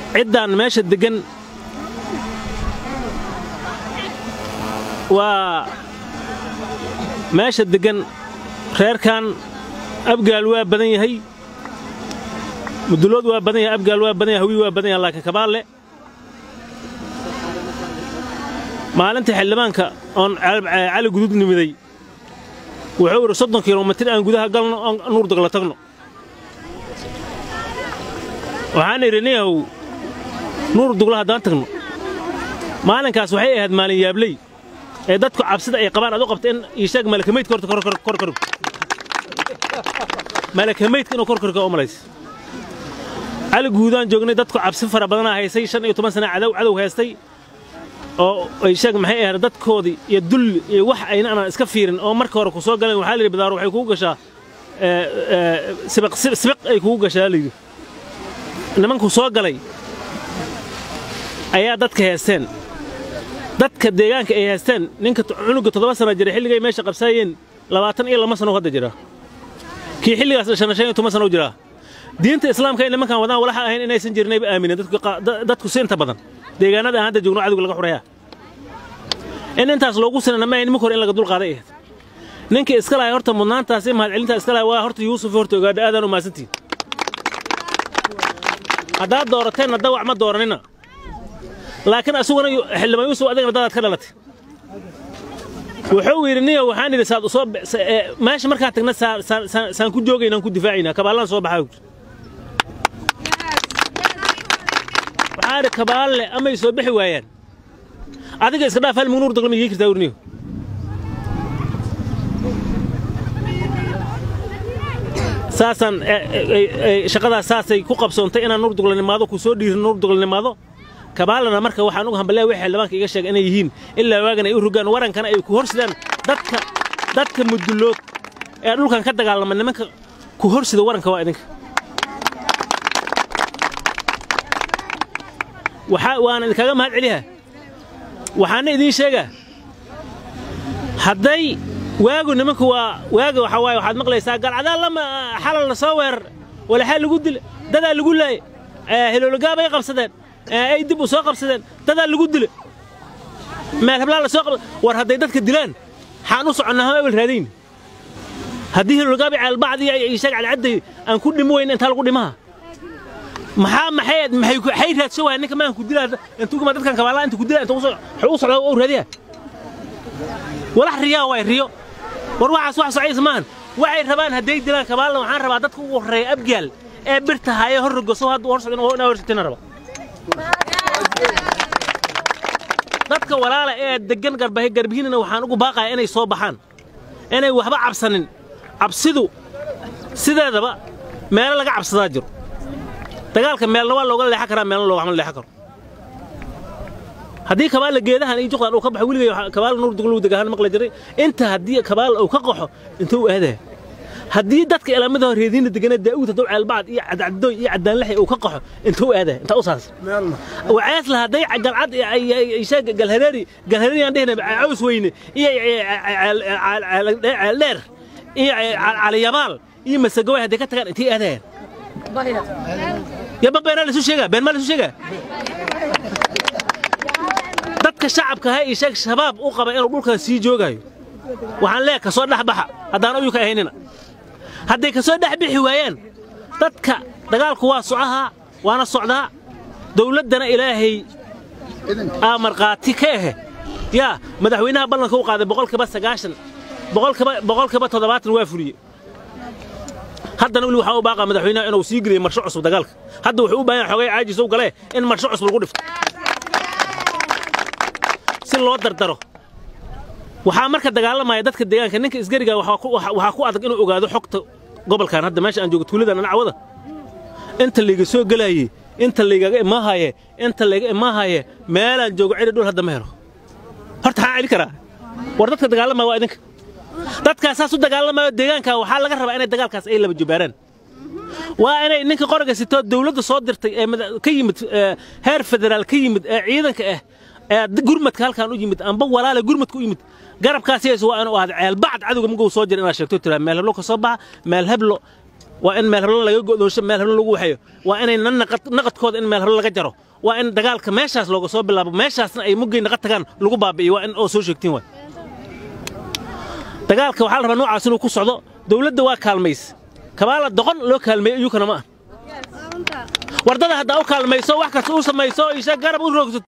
ciddaan meesha deggan waa meesha deggan reerkan abgaal waa badan yahay mudulood waa badan yahay abgaal waa badan yahay hawi waa badan yahay laakiin kabaalle maalintii xildhibaanka oon cali gudud nimiday wuxuu idhi soddon kilomitir aan gudaha galno oon nuurdagla tagno waxaan idhi niyahow nuur dugla haddaan tagno maalinkaas waxay ahayd maalin yaabley ee dadku cabsida ay qabaan aad u qabta in iishaag malakamaydka horta kor karu malakamaydka inuu kor karka u malays cali guudaan joognay dadku cabsi fara badanaa haysay shan iyo toban sana cadow cadow haystay oo iishaag maxay ahayd dadkoodii iyo dulli iyo wax ayna anaan iska fiirin oo marka hore ku soo galeen waxaa layidhi bidaaro waxay kugu gashaa sibiq ay kugu gashaa layidhi nimanku soo galay ayaa dadka heesteen dadka deegaanka ay heesteen ninka cunuga toddoba sana jira xilligay meesha qabsaayeen labaatan iyo lama sano hadda jira kii xilligaas dhashana shan iyo toban sano u jiraa diinta islaamka ay nimankan wadaan walaxa ahayn inaysan jirnayba aamineen dadku si inta badan deegaanada aan hadda joogno cadowga laga xurayaa in intaas loogu sinana ma ahayn nimanka hore in laga dulqaaday ahayd ninka iska lahay horta mudnaantaas iyo mahadcelintaa iska lahay waa horta yuusuf horta ogaadha aadaan u mahadsantihin haddaad doorateenna dawac ma dooranina laakiin asuguna xildhibaan yuusuf adigana dadaad ka dhalatay wuxuu yidhi niyo waxaan idhi saad usoo meesha markaan tagna saan ku joogaynaan ku difaacaynaa kabaallaan soo baxaa waxaan idhi kabaalle amay soo bixi waayaan adiga iska dhaaf hal mugnuur dagla miyay kartaa urniyo saasaan shaqadaas saasay ku qabsoontay inaan nuur duglanimaado ku soo dhiirin nuur duglanimaado kabaalana marka waxaan uga hambalaya wixii xildhibaanka iga sheega inay yihiin ilaa waagan ay u rogaan warankana ay ku horsidaan dadka dadka mudullood ee dhulkan ka dagaalama nimanka ku horsida waranka waa idinka waxaa waana idinkaga mahad celiha waxaana idiin sheegaa hadday waagu nimanku waa waaga waxaa waaye waxaad maqlaysaa galcadaa lama xalal la soo weerar walaxaa lagu dila dadaa lagu laayay hiloolagaabay qabsadeen ay dib u soo qabsadeen dadaa lagu dila meel hablaa la soo qabsa war hadday dadka dilaan xaan u soconnaa hama ebel raadayn haddii hiloolagaabi ceelbacdi iyo sheeg calcadday aan ku dhimo weyna intaa lagu dhimaha maxaa maxay maxay raadso waaya ninka maan ku dilaa intuu kuma dadkan kabaalaa inta ku dilaa inta u socda u raadiya walax riyaa waay riyo war waxaas wax socaysa maahan waxay rabaan hadday dilaan kabaalna waxaan rabaa dadka ugu horreeya abgaal ee birta haaye hor rogoso hadda hor socda inaa horsatina raba dadka walaala ee deggan garbahay garbihiinana waxaan ugu baaqaya inay soo baxaan inay waxba cabsanin cabsidu sideedaba meelo laga cabsadaa jiro dagaalka meelna waa looga leexan karaa meelna loogama leexan karo haddii kabaala geedahan iyo juqdan uu ka baxo weligay kabaala nuur duglu degahan maqla jiray inta haddii kabaala uu ka qaxo intuu aadaa haddii dadka ilaamada reediina degana daa'uud hadduu ceelbacad iyo cadcadooy iyo cadaanlaxi uu ka qaxo intuu aadaa intaa u saas wacees la hadday galcad ishaag galhareeri galhareeri aan dhehna caws weyne iyo ceeldheer iyo caliyabaal iyo masagaway hadday ka tagaan intay aadayaan yaba beenaa laisu sheegaa been maa laisu sheegaa dadka shacabka ha ii sheeg shabaab u qaba inuu dhulkan sii joogaayo waxaan leeya ka soo dhex baxa haddaan uyuka ahaynina hadday ka soo dhex bixi waayaan dadka dagaalku waa socahaa waana socdaa dawladdana ilaahay aa markhaati ka ahe yaa madaxweynaha ballanka u qaaday boqolkiiba sagaashan boqolkiiba toddobaatan waa fuliye haddana weli waxaa u baaqaa madaxweynaha inuu sii geliyo marsho cusub dagaalka hadda wuxuu u baahan yahay xogay caajisow galee in marsho cusub lagu dhifto si loo dardaro waxaa marka dagaalamaya dadka deegaanka ninka isgariga waxaa ku adag inuu ogaado xogta gobolkan hadda meesha aan joogo tuuladan anacwada inta layga soo gelaayey inta laygaga imaahaye inta layga imaahaye meelaan joogo cidhi dhul hadda ma helo horta xaan celi karaa war dadka dagaalamaya waa idinka dadkaas saas u dagaalamayo deegaanka waxaa laga rabaa inay dagaalkaas ay laba jubaaraan waa inay ninka qoriga sitoo dawladda soo dirtay ee ka yimid heer federaal ka yimid ee ciidanka ah ee gurmadka halkaan u yimid amba walaale gurmadka u yimid garabkaas yees waa inuu ahdo ceelbacad cadowga maguu soo jira inaad sheegto tiraa meel heblo ka soo baxa meel heblo waa in meel heblo laga go'doonsho meel heblo lagu waxeeyo waa inay nan naqadkooda in meel heblo laga jaro waa in dagaalka meeshaas looga soo bilaabo meeshaasna ay muggay naqad tagaan lagu baabi'iyo waa in oo soo sheegtiin waay dagaalka waxaa la rabaa noocaas inuu ku socdo dawladda waa kaalmays kabaala doqon loo kaalmeeyo iyukana ma ah wardada haddaa u kaalmayso wax kasta u samayso isha garab u roogsato